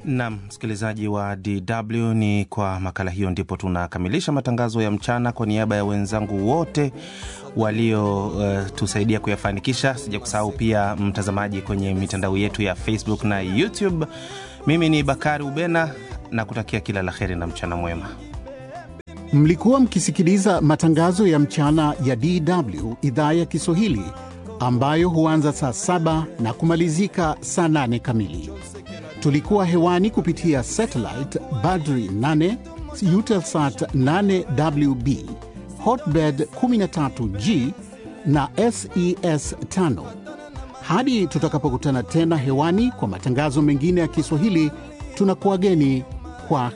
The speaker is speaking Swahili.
Nam msikilizaji wa DW, ni kwa makala hiyo ndipo tunakamilisha matangazo ya mchana. Kwa niaba ya wenzangu wote waliotusaidia uh, kuyafanikisha, sija kusahau pia mtazamaji kwenye mitandao yetu ya Facebook na YouTube, mimi ni Bakari Ubena na kutakia kila la heri na mchana mwema. Mlikuwa mkisikiliza matangazo ya mchana ya DW idhaa ya Kiswahili ambayo huanza saa saba na kumalizika saa nane kamili. Tulikuwa hewani kupitia satellite Badri 8 Eutelsat 8WB Hotbird 13G na SES 5. Hadi tutakapokutana tena hewani kwa matangazo mengine ya Kiswahili, tunakuwageni kwa